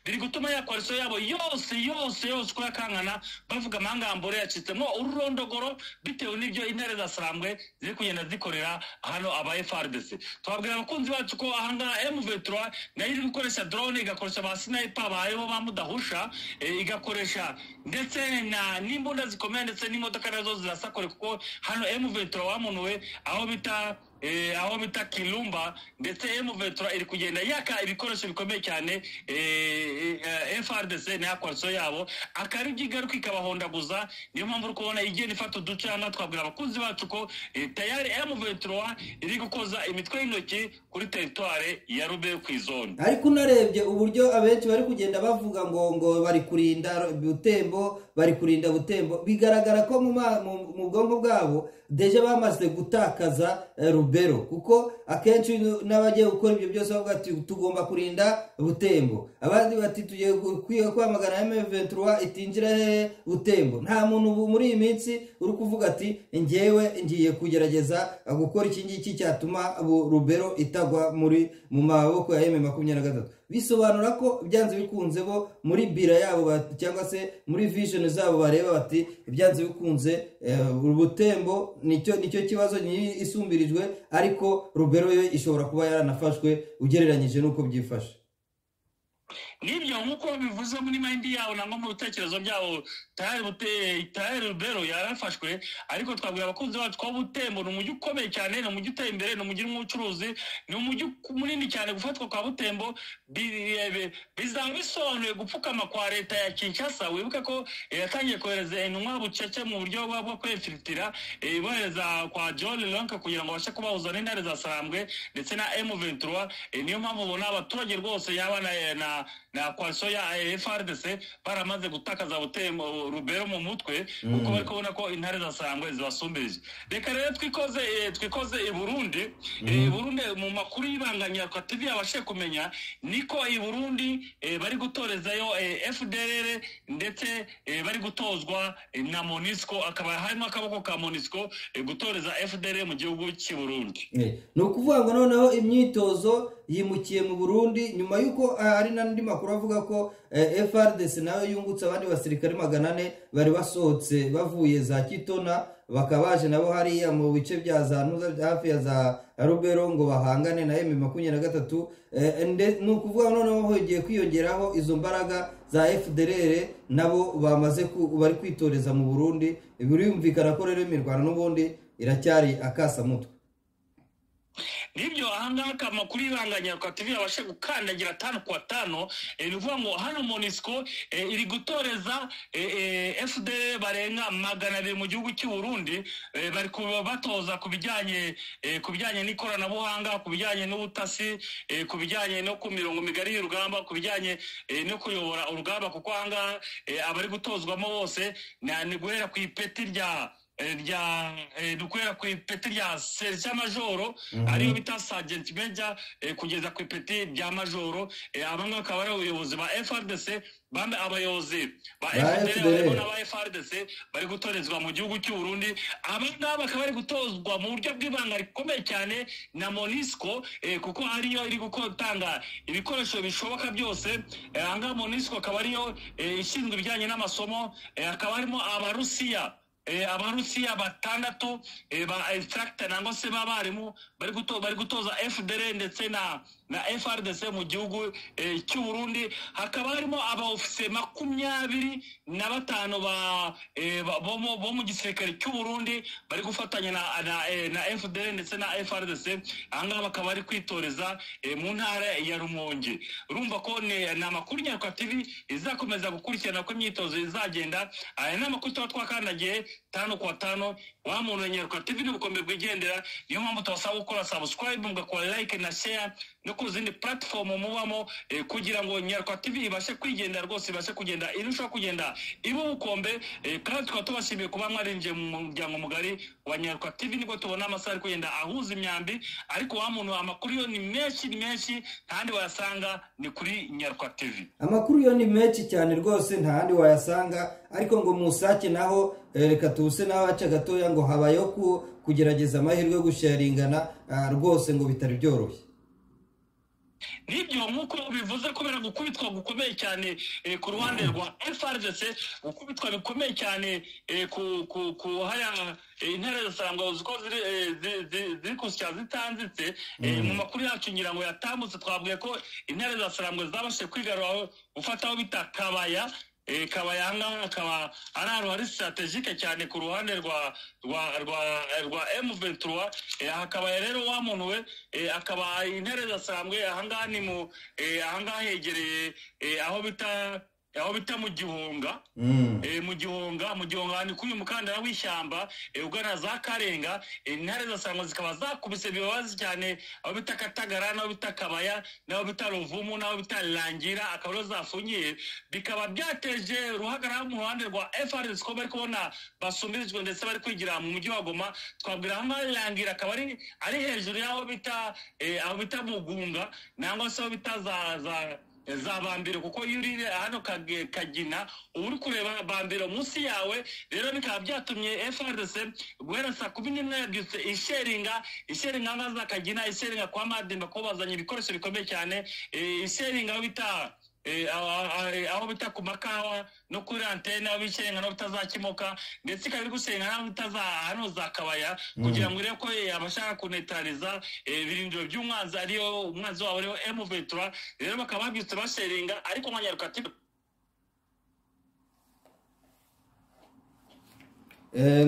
biri gutuma ya koalisiyo yabo yose yose yose uko yakangana bavuga amangambure yacitsemo ururondogoro bitewe n'ibyo intare za sarambwe ziri kugenda zikorera hano aba frdc twabwira abakunzi bacu ko ahangaha emuventura nayo iri gukoresha drone igakoresha ba sniper bayeho ba mudahusha eh, igakoresha ndetse na n'imbunda zikomeye ndetse n'imodoka nazo zirasakore kuko hano emuventura wamunuwe aho bita eh, aho bita kilumba ndetse M23 iri kugenda yaka ibikoresho bikomeye cyane eh, eh, FRDC na koalisiyo yabo akari byigaruka ikabahondaguza niyo mpamvu uri kubona igenda ifata uduce hano twabwira abakunzi bacu ko eh, tayari M23 iri gukoza imitwe y'intoki kuri teritware ya rube ku izoni ariko unarebye uburyo abenshi bari kugenda bavuga ngo ngo bari kurinda butembo bari kurinda butembo bigaragara ko mu ma- mu- mu bwonko bwabo deje bamaze gutakaza eh, rubero kuko akenshi n'abagiye gukora ibyo byose bavuga ati tugomba kurinda butembo abandi bati tugiye gu- kwiye kwamagana M23 itinjira hehe butembo nta muntu ubu muri iyi minsi uri kuvuga ati njyewe ngiye kugerageza gukora iki ngiki cyatuma bu- rubero itagwa muri mu maboko ya eme makumyabiri na gatatu bisobanura ko byanze bikunze bo muri bira yabo ba- cyangwa se muri vision zabo bareba bati byanze bikunze eh, ubutembo nicyo nicyo kibazo nyiri isumbirijwe ariko rubero yo ishobora kuba yaranafashwe ugereranyije n'uko byifashe n'ibyo nk'uko bivuze muri mayindi yawe nangwa mu bitekerezo byabo tayari bute- tayari rubero yarafashwe ariko twabwira abakunzi bacu ko butembo ni umujyi ukomeye cyane ni umujyi uteye imbere ni umujyi urimo ubucuruzi ni umujyi munini cyane gufatwa kwa butembo bi- bi- bizaba bisobanuye gupfukama kwa leta ya kinshasa wibuke ko eh, yatangiye kohereza intumwa bucece mu buryo bwa- bwo kwefilitira eh, bohereza kwa john lonke kugira ngo babashe kubahuza n'intare za sarambwe ndetse na m23 eh, niyo mpamvu ubona abaturage rwose yaba na- na na koalisiyo ya eh, frdc baramaze gutakaza butembo rubero mu mutwe kuko bari kubona ko intare za sarambwe zibasumbirije reka rero twikoze eh, twikoze i burundi Eh, i burundi mu makuru y'ibanganya kwa tv yabashe kumenya niko i burundi eh, bari gutorezayo eh, fdr ndetse eh, bari gutozwa eh, na monisco akaba harimo akaboko ka monisco eh, gutoreza fdr mu gihugu cy'i burundi Eh, ni ukuvuga ngo noneho imyitozo yimukiye mu burundi nyuma y'uko ah, hari n'andi makuru avuga ko eh, frdc nayo yungutse abandi basirikare magana ane bari basohotse bavuye za kitona bakaba baje nabo hariya mu bice bya za Nuza- hafi ya za rubero ngo bahangane na emi makumyabiri na gatatu Eh, nde- ni ukuvuga ngo noneho hongeye kwiyongeraho izo mbaraga za fdr nabo bamaze ku- bari kwitoreza mu burundi birumvikana ko rero imirwano n'ubundi iracyari akasamutwe nibyo ahangaha amakuru y'ibanganya rwatubiri abashe gukandagira atanu ku atanu ni ukuvuga ngo hano monisco iri gutoreza fd barenga magana abiri mu gihugu cy'u Burundi bari kubatoza ku bijyanye ku bijyanye n'ikoranabuhanga ku bijyanye n'ubutasi ku bijyanye no ku mirongo migari y'urugamba ku bijyanye no kuyobora urugamba kuko ahangaha abari gutozwamo bose ni guhera ku ipeti rya rya dukorera ku ipeti rya serisiya majoro ariyo bita sajenti meja kugeza ku ipeti rya majoro abangaba akaba ari abayobozi ba frdc bambe abayobozi ba fdr n'aba frdc bari gutorezwa mu gihugu cy'u burundi abangaba bakaba bari gutozwa mu buryo bw'ibanga rikomeye cyane na monisco kuko ariyo iri gutanga ibikoresho bishoboka byose ahangaha monisco akaba ariyo ishinzwe ibijyanye n'amasomo hakaba harimo abarusiya abarusiya batandatu ba instructor nangwa se b'abarimu bari gutoza fdr ndetse na na frdc mu gihugu cy'u burundi hakaba harimo abaofise makumyabiri na batanu bo mu gisirikare cy'u burundi bari gufatanya na fdr ndetse na frdc ahangaha bakaba bari kwitoreza mu ntara ya rumonge urumva ko ni amakuru nyaruka tv izakomeza gukurikirana ko imyitozo izagenda aya ni amakuru tuba twakandagiye tanu kwa tano wa muntu wa nyaruka tv n'ubukombe bwigendera niyo mpamvu tubasaba gukora subscribe mugakora like na share no ku zindi platform mubamo kugira ngo nyaruka tv ibashe kwigenda rwose ibashe kugenda irushaho kugenda iba ubukombe kandi tukaba tubashimiye kuba mwarinjiye mu muryango mugari wa nyaruka tv nibwo tubona amasaha ari kugenda ahuza imyambi ariko wa muntu amakuru yo ni menshi ni menshi ntahandi wayasanga ni kuri nyaruka tv amakuru yo ni menshi cyane rwose ntahandi wayasanga ariko ngo musake naho reka tubuse naho haca gatoya ngo habayeho kugerageza amahirwe yo gusharingana rwose ngo bitari byoroshye nibyo nk'uko bivuze kubera gukubitwa gukomeye cyane ku ruhande rwa frdc gukubitwa bikomeye cyane ku haya intare zisarangwa uko ziri gusya zitanzitse mu makuru yacu ngira ngo yatambutse twavuye ko intare zisarangwa zabashije kwigaruraho gufataho bita kabaya kabaya ahangaha akaba ari ahantu hari sitarategike cyane ku ruhande rwa rwa rwa rwa emu ventura hakaba rero wa muntu we akaba intare zasanzwe ahangaha ni mu ahangaha hegereye aho bita aho bita mu gihunga mu gihunga mu gihunga ni kuri uyu mukandara w'ishyamba ugana za karenga intare zasangwa zikaba zakubise bibabazi cyane aho bita katagara n'aho bita kabaya n'aho bita ruvumu n'aho bita rangira akaba ariho zafungiye bikaba byateje ruhagarara mu ruhande rwa frs ko bari kubona basumbirijwe ndetse bari kwigira mu mujyi wa goma twabwira aho ngaho rangira akaba ari hejuru y'aho bita aho bita mugunga nangwa se aho bita za za bambere kuko iyo uri hano kagina uba uri kureba bambere munsi yawe rero bikaba byatumye frdc guhera saa kumi n'imwe yabyutse isheringa isheringa nka za kagina isheringa kwa madimba kuko bazanye ibikoresho bikomeye cyane isheringa aho bita aho bita ku makawa no kuri antene aho bishyira no bitazakimoka ndetse ikaba iri gusenga n'aho bitaza hano za kabaya kugira ngo urebe ko abashaka kunetariza ibirindiro by'umwanzi ariyo umwanzi wabo ariyo emu ventura rero bakaba babyutse basheringa ariko nka nyarukati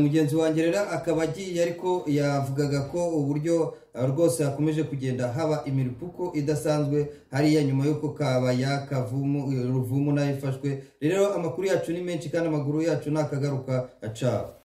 mugenzi wanjye rero akaba agiye ariko yavugaga ko uburyo rwose hakomeje kugenda haba imirupuko idasanzwe hariya nyuma y'uko kabaya kavumu ruvumu nayo ifashwe rero amakuru yacu ni menshi kandi amaguru yacu ni akagaruka acaba